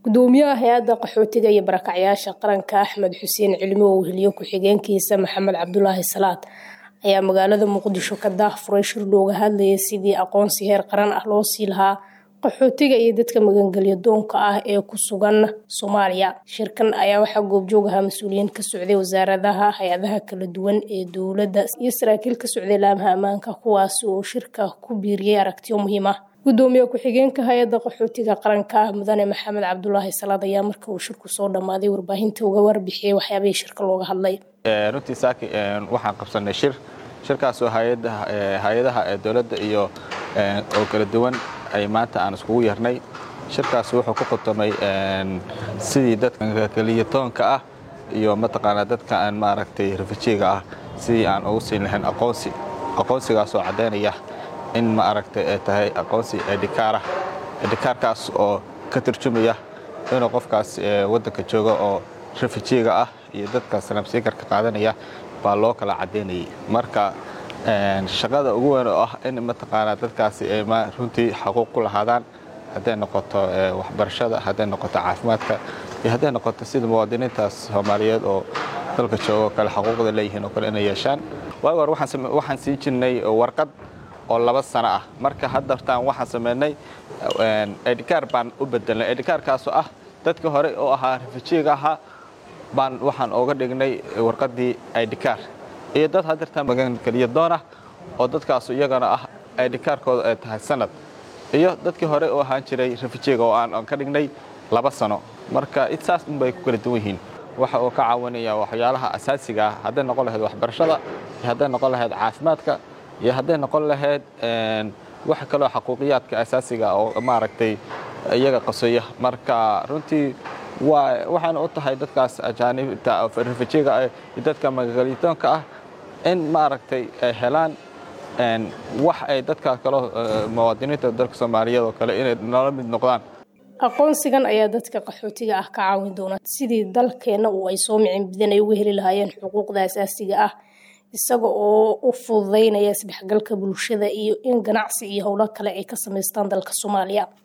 gudoomiyaha hay-adda qaxootiga iyo barakacyaasha qaranka axmed xuseen cilmi oo weheliyo ku-xigeenkiisa maxamed cabdulaahi salaad ayaa magaalada muqdisho ka daahfuray shir looga hadlayay sidii aqoonsi heer qaran ah loo sii lahaa qaxootiga iyo dadka magangelyo doonka ah ee ku sugan soomaaliya shirkan ayaa waxaa goobjoog ahaa mas-uuliyiin ka socday wasaaradaha hay-adaha kala duwan ee dowladda iyo saraakiil ka socday laamaha ammaanka kuwaasi oo shirka ku biiriyay aragtiyo muhiim ah gudoomiye ku-xigeenka hay-adda qaxootiga qaranka mudane maxamed cabdulaahi salaad ayaa marka uu shirku soo dhammaaday warbaahinta uga warbixiyey waxyaabihii shirka looga hadlay runtii saaki waxaan qabsanay shir shirkaasoo hay-adaha dowladda iyo oo kala duwan ay maanta aan iskugu yeernay shirkaas wuxuu ku khutamay sidii dadka keliyatoonka ah iyo mataqaanaa dadka aan maaragtay rafajiga ah sidii aan ugu siin lahayn aqoonsi aqoonsigaasoo caddaynaya in ma aragtay ay tahay aqoonsi edhikaarah edhikaarkaas oo ka turjumaya inuu qofkaas waddanka jooga oo rafajiga ah iyo dadka sanabsiikarka qaadanaya baa loo kala caddaynayay marka shaqada ugu weyn oo ah in mataqaanaa dadkaasi ay runtii xaquuq ku lahaadaan hadday noqoto waxbarashada hadday noqoto caafimaadka iyo hadday noqoto sida muwaadiniintaas soomaaliyeed oo dalka jooga oo kale xaquuqda leeyihiin oo kale inay yeeshaan waagi hore waxaan sii jirnay warqad oo laba sano ah marka haddartaan waxaan sameynay edhikaar baan u bedelnay edhikaarkaasoo ah dadkii hore oo ahaa rafajiga ahaa baan waxaan ooga dhignay warqaddii edhikaar iyo dad haddartaan magangeliya doonah oo dadkaasu iyagana ah edhikaarkooda ay tahay sanad iyo dadkii hore oo ahaan jiray rafajiga oo aan ka dhignay laba sano marka saas unbay ku kala duwan yihiin waxa uu ka caawinaya waxyaalaha asaasiga ah hadday noqon lahayd waxbarashada iyo hadday noqon lahayd caafimaadka iyo hadday noqon lahayd wax kaloo xaquuqiyaadka asaasiga oo maaragtay iyaga qasoya marka runtii waxaana u tahay dadkaas ajaanibta rafajiga iyo dadka magagelitoonka ah in maaragtay ay helaan wax ay dadka kaloo muwaadiniinta dalka soomaaliyeed oo kale inay nala mid noqdaan aqoonsigan ayaa dadka qaxootiga ah ka caawin doona sidii dalkeenna uu ay soo micin badan ay uga heli lahaayeen xuquuqda asaasiga ah isaga oo u fududaynaya isdhexgalka bulshada iyo in ganacsi iyo howlo kale ay ka samaystaan dalka soomaaliya